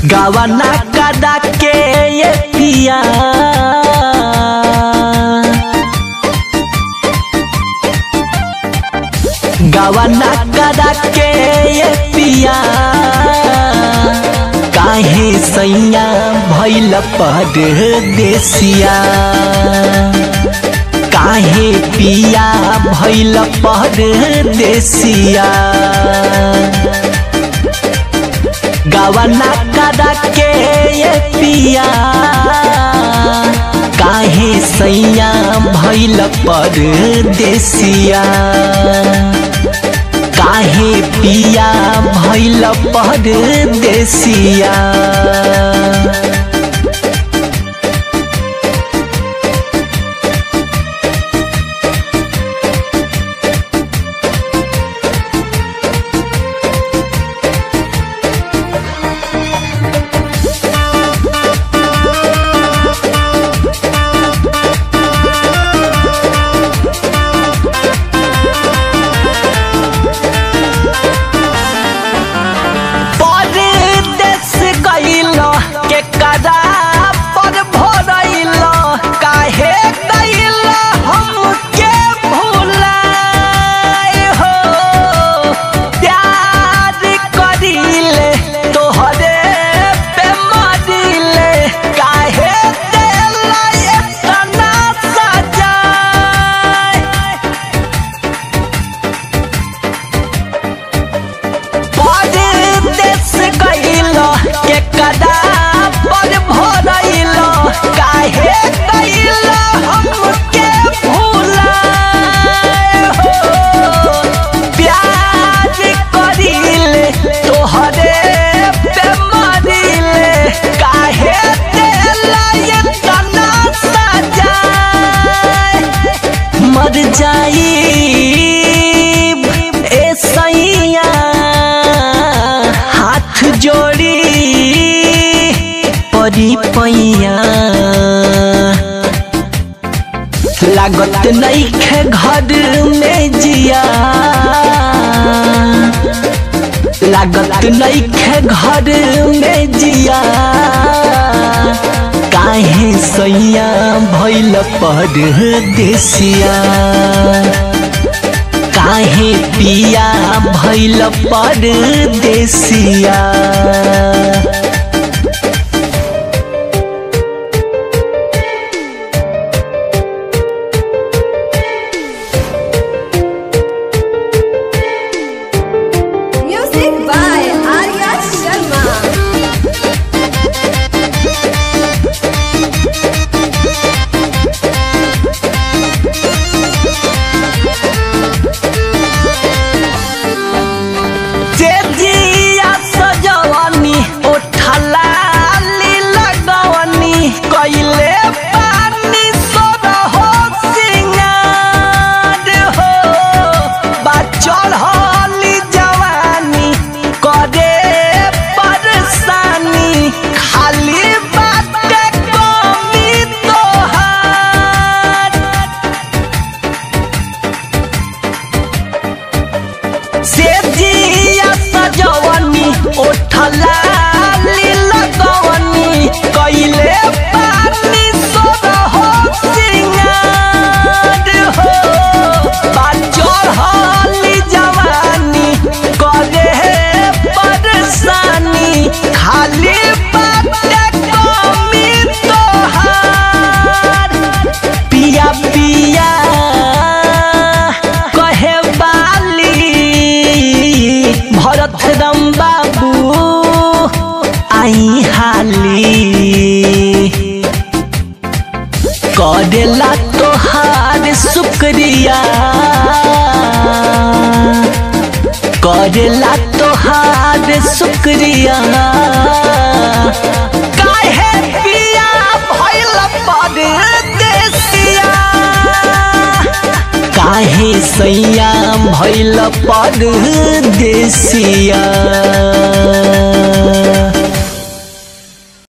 गवना कदा के ये पिया गवना कदा के ये पिया काहे सैया भैल परदेसिया काहे पिया भैल परदेसिया गवना कदा के ये पिया काहे सैया भैल परदेसिया काहे पिया भैल परदेसिया परदेस गइल के कदा पर भरइल काहे गइल हमके भुलाए हो प्यार करिले तोहरे पे मरिले काहे देला इतना सजाए परदेस गइल के कदा पर भरइल काहे गइल हमके भुलाए हो प्यार करिले तोहरे पे मरिले काहे देला इतना सजाए मर जाई ए सैया हाथ जोड़ी परी पैया लागत नईखे घर में जिया लागत नईखे घर में जिया काहे सैया भैल परदेसिया काहे पिया भैल परदेसिया Music by Arya Sharma. तेजिया सजवनी ओठला लगवनी कइले पानी सोरहो सिंगार हो बाचल हली जवानी करे परेशानी खाली बाटे कमी तोहार से जिया सजवनी ओठला लगवनी कइले पानी सोरहो सिंगार हो बाचल हली जवानी करे परेशानी खाली बाटे कमी तोहार पिया पिया कहे बाली भरत राम बाबू आई हाली करेला तोहार शुक्रिया करेला तोहार शुक्रिया काहे पिया भइल परदेसिया काहे सैया भैल परदेसिया